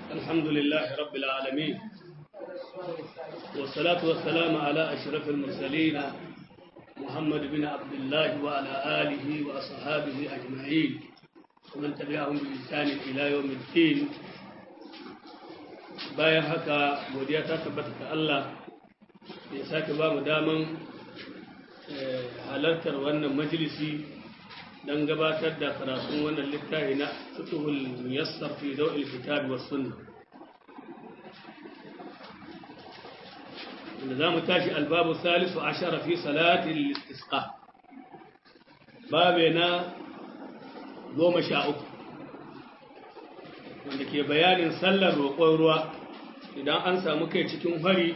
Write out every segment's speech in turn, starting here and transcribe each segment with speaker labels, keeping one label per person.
Speaker 1: الحمد لله رب العالمين والصلاة والسلام على أشرف المرسلين محمد بن عبد الله وعلى آله وأصحابه أجمعين ومن تبعهم بإحسان إلى يوم الدين bayan haka godiya ta tabbata ga Allah ya sake ba mu daman halartar wannan majalisi don gabatar da karatun wannan littafi na fiqhul muyassar fi daw'il kitab was sunnah wanda za mu tashi albabu salisu ashara fi salatin istisqa babe na goma sha uku wanda ke bayanin sallar roƙon ruwa idan an samu kai cikin hari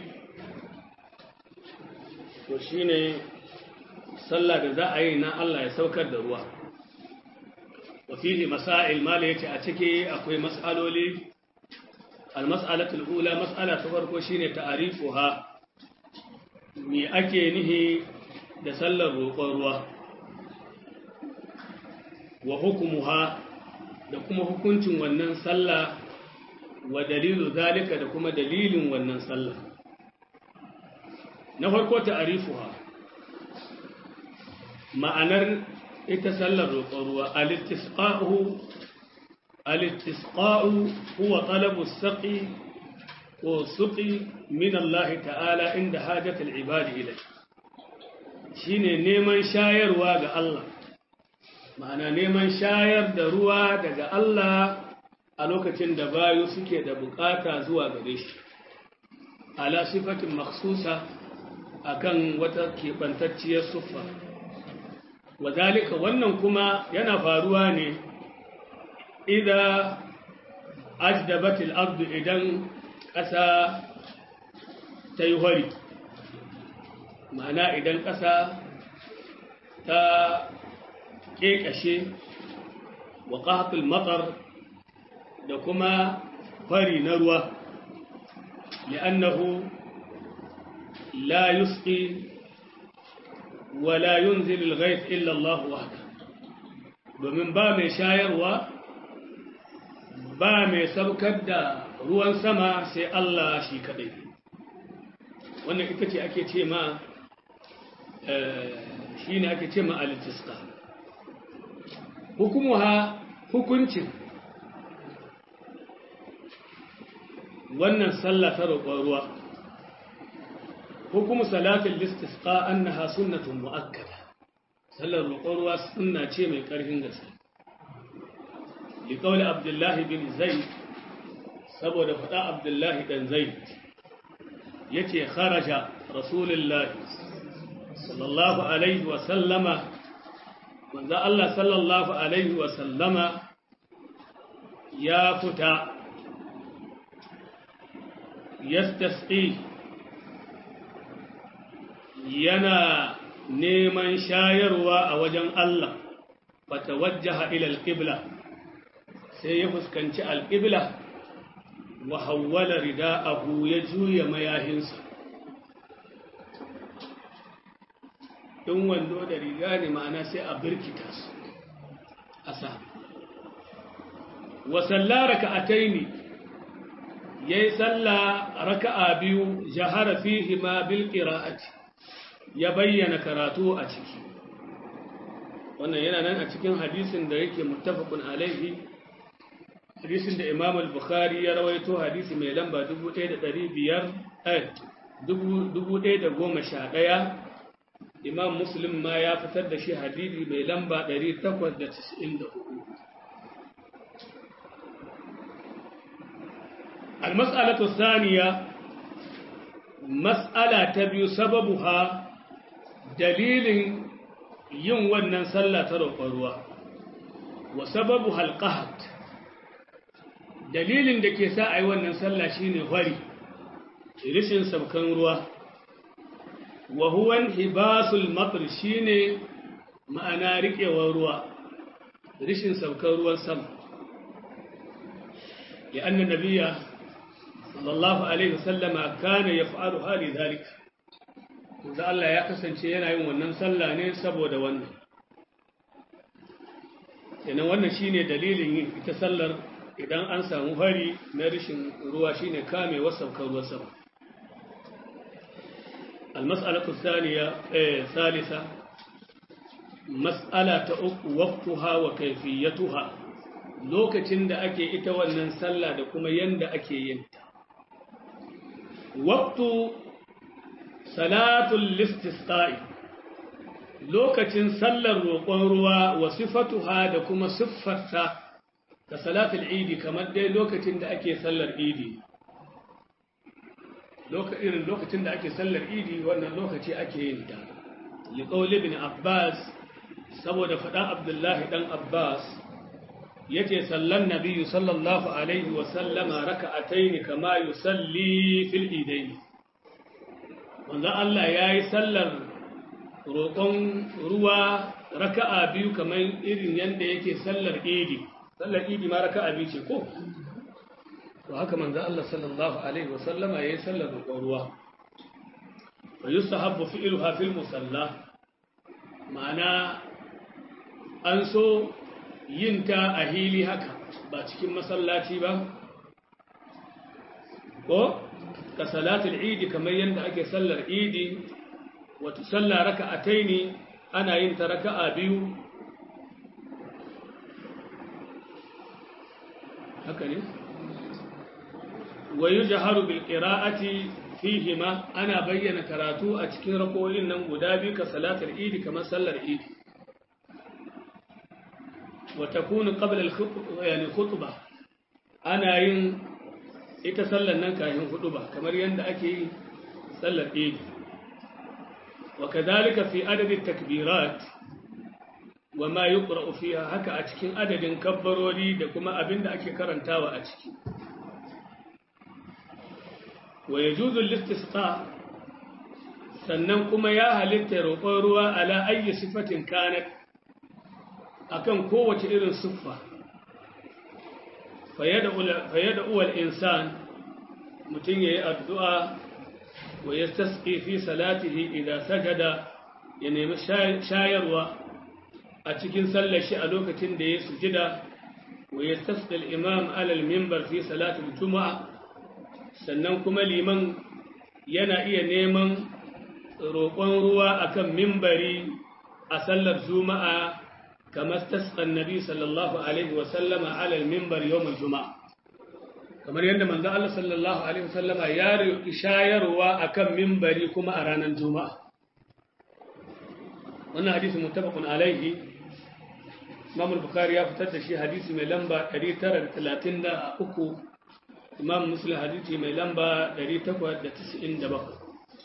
Speaker 1: to shine sallah da za a yi na Allah ya saukar da ruwa wafihi masail mala yace a ciki akwai mas'aloli al-mas'alatul ula mas'ala ta farko shine ta'rifuha me ake nihi da sallar roƙon ruwa wa hukumuha da kuma hukuncin wannan sallah wa dalilu zalika da kuma dalilin wannan sallah na farko ta'rifuha ma'anar ita sallar roƙon ruwa al-istisqa'u al-istisqa'u huwa talabu as-saqi wa suqi min Allah ta'ala inda hajatul ibadi ilai shine neman shayarwa ga Allah ma'ana neman shayar da ruwa daga Allah a lokacin da bayu suke da bukata zuwa gare shi ala sifatin makhsusa akan wata keɓantacciyar suffa wadalika wannan kuma yana faruwa ne idan ajdabatil ardu idan ƙasa ta yi hori ma'ana idan ƙasa ta ƙeƙashe wa ƙahatul matsar da kuma fari na ruwa li'annahu la yusqi ولا ينزل الغيث إلا الله وحده domin ba mai shayarwa ba mai saukar da ruwan sama sai Allah shi kadai wannan ita ce ake ce ma shi ne ake ce ma alitiska hukumuha hukuncin wannan sallah ta roƙon ruwa hukum salatul istisqa annaha sunnatun muakkada sallar roƙon ruwa sunna ce mai ƙarfin gaske li qawli abdullah bin zaid saboda faɗa abdullah dan zaid yace kharaja rasulullah sallallahu alaihi wa sallama manzo Allah sallallahu alaihi wa sallama ya fita yastasqi yana neman shayarwa a wajen Allah fata wajjaha ila alƙibla sai ya fuskanci alƙibla wa hawwala rida'ahu ya juya mayahinsa in wando da riga ne ma'ana sai a birkita su a sa wa sallara ka'ataini yayi sallah raka'a biyu jahara fihi ma bil qira'ati ya bayyana karatu a ciki wannan yana nan a cikin hadisin da yake muttafaqun alaihi hadisin da Imam al-Bukhari ya rawaito hadisi mai lamba 1500 eh 1111 Imam Muslim ma ya fitar da shi hadisi mai lamba 894 المسألة الثانية مسألة تبي سببها dalilin yin wannan sallah ta roƙon ruwa wa sababu halqahat dalilin da ke sa a yi wannan sallah shine hwari rishin sabkan ruwa wa huwa hibasul matr shine ma'ana riƙewar ruwa rishin sabkan ruwan sama ya anna nabiyya sallallahu alaihi wasallama kana yaf'alu hali dhalika da Allah ya kasance yana yin wannan sallah ne saboda wannan kenan wannan shine dalilin yin ita sallar idan an samu hari na rashin ruwa shine kame wasaukar ruwa sama المسألة الثانية إيه ثالثة مسألة وقتها وكيفيتها lokacin da ake ita wannan sallah da kuma yanda ake yin ta waqtu salatul listisqa'i lokacin sallar roƙon ruwa wa sifatuha da kuma siffarta ka salatul idi kamar dai lokacin da ake sallar idi irin lokacin da ake sallar idi wannan lokaci ake yin ta liqauli ibn abbas saboda faɗan abdullahi dan abbas yace sallan nabiyyu sallallahu alaihi wa sallama raka'ataini kama yusalli fil idaini manzo Allah yayi sallar roƙon ruwa raka'a biyu kamar irin yanda yake sallar idi sallar idi ma raka'a biyu ce ko to haka manzo Allah sallallahu alaihi wa sallama yayi sallar roƙon ruwa wa yusahabbu fi'luha fil musalla ma'ana an so yin ta a hili haka ba cikin masallaci ba ko ka salatul idi kamar yadda ake sallar idi wata salla raka'atai ne ana yin ta raka'a biyu haka ne wa yujharu bil qira'ati fihima ana bayyana karatu a cikin rakoyin nan guda biyu ka salatul idi kamar sallar idi وتكون قبل الخطبة يعني خطبة أنا ين يتسلى النكا خطبة كما يند أكي سلى الإيد وكذلك في عدد التكبيرات وما يقرأ فيها هكا أتكين عدد كبروا لي دكما أبن أكي كرنتاوى أتكي ويجوز الاستسقاء sannan kuma ya halitta roƙon ruwa ala ayyi sifatin kanat akan kowace irin siffa fayyada uwal insan mutum ya yi addu'a wa ya tasƙi fi salatihi idan sajada ya nemi shayarwa a cikin sallashi a lokacin da ya sujida wa ya tasƙi imam alal mimbar fi salatin juma'a sannan kuma liman yana iya neman roƙon ruwa akan mimbari a sallar juma'a كما استسقى النبي صلى الله عليه وسلم على المنبر يوم الجمعة كما يند من الله صلى الله عليه وسلم يار إشاير وأكم منبري كما أرانا الجمعة وانا حديث متفق عليه إمام البخاري يفتد شي حديث من لمبا دري ترى ثلاثين دا أكو إمام مسلم حديث من لمبا دري تقوى دا تسعين دا بقى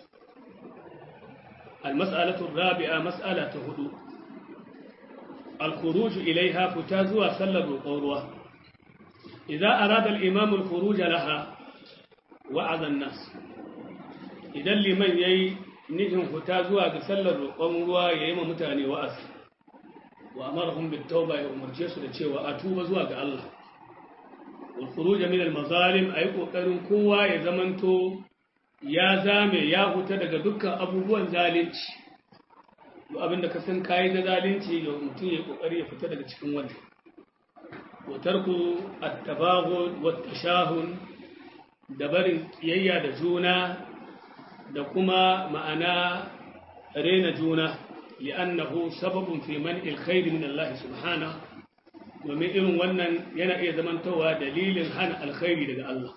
Speaker 1: المسألة الرابعة مسألة هدوء الخروج إليها فتازوا سلب القروة إذا أراد الإمام الخروج لها وعظ الناس إذا لمن يي نجم فتازوا سلب القروة ييم متاني وأس وأمرهم بالتوبة يوم جيسو لتشي وأتوب زواج الله والخروج من المظالم أي قوة قوة يزمنتو يا زامي يا هتدق دكا أبوبوان ذالنش duk abin da ka san kayi da zalunci ga mutum ya kokari ya fita daga cikin wannan wa tarku at-tabaghud wa tashahun da barin kiyayya da juna da kuma ma'ana rena juna li'annahu sababun fi man'il khair min Allah subhanahu domin irin wannan yana iya zamantowa dalilin hana alkhairi daga Allah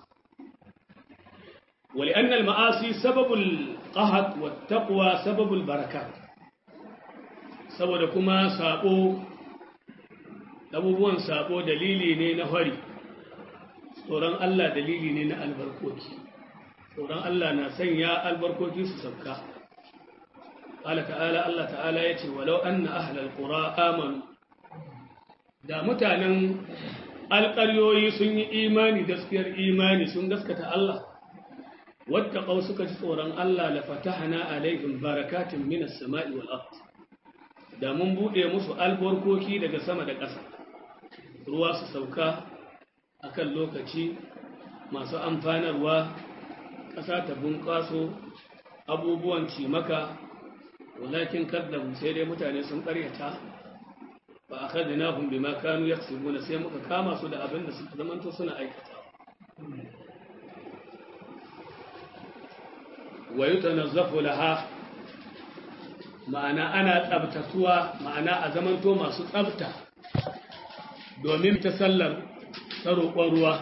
Speaker 1: ولأن المعاصي سبب القهط والتقوى سبب البركات saboda kuma sabo abubuwan sabo dalili ne na hari tsoron Allah dalili ne na albarkoki tsoron Allah na sanya albarkoki su sauka Allah ta'ala Allah ta'ala ya ce walau anna ahlal qura amanu da mutanen alƙaryoyi sun yi imani gaskiyar imani sun gaskata Allah wattaqau suka ji tsoron Allah la fatahna alaihim barakatin minas sama'i wal ardh da mun buɗe musu albarkoki daga sama da ƙasa ruwa su sauka a kan lokaci masu amfanarwa ƙasa ta bunƙaso abubuwan cimaka walakin kaddabu sai dai mutane sun ƙaryata fa akhadnahum bima kanu yaksubuna sai muka kama su da abin da suka zamanto suna aikata wa yutanazzafu laha ma'ana ana tsabtatuwa ma'ana a zamanto masu tsabta domin ta sallar ta roƙon ruwa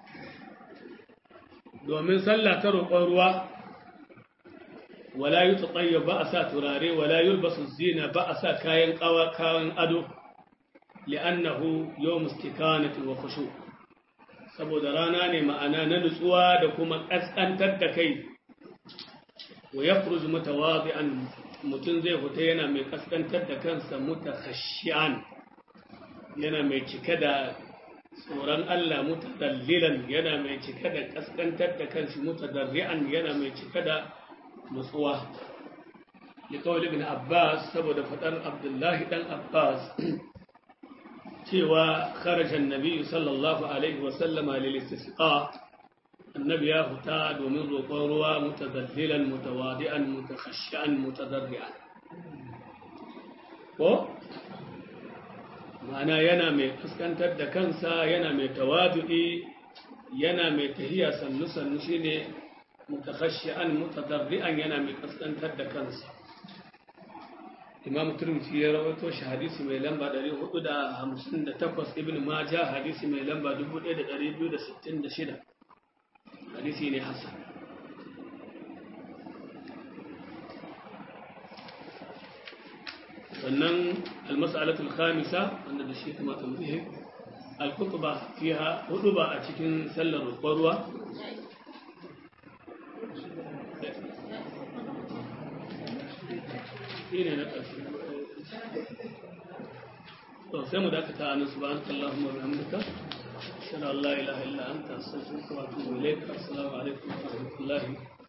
Speaker 1: domin sallah ta roƙon ruwa wala yi tsatsayya ba a sa turare wala yi basu zina ba a sa kayan kawan ado li'annahu yau mustikanati wa kushu saboda rana ne ma'ana na nutsuwa da kuma ƙasƙantar da kai wa ya furuzu mutawazi'an mutum zai fita yana mai ƙasƙantar da kansa mutakhashi'an yana mai cike da tsoron Allah mutadallilan yana mai cike da ƙasƙantar da kanshi mutadarri'an yana mai cike da nutsuwa liƙawar ibn Abbas saboda faɗar Abdullahi ɗan Abbas cewa kharajan nabi sallallahu alaihi wasallama lil istisqa annabi ya fita domin roƙon ruwa mutadallilan mutawadi'an mutakhashshi'an mutadarri'an ko ma'ana yana mai fuskantar da kansa yana mai tawadu'i yana mai tahiya sannu sannu shine mutakhashshi'an mutadarri'an yana mai kaskantar da kansa imam turmisi ya rawaito shi hadisi mai lamba 458 ibn majah hadisi mai lamba 1266 hadisi ne hasan sannan almas'alatul khamisa wanda da shi kuma tambihi al-khutba fiha huduba a cikin sallar roƙon ruwa shine na ƙarshe to sai mu dakata a nan subhanaka allahumma wa bihamdika ashhadu an la ilaha illa anta astaghfiruka wa atubu ilayk assalamu alaikum wa rahmatullahi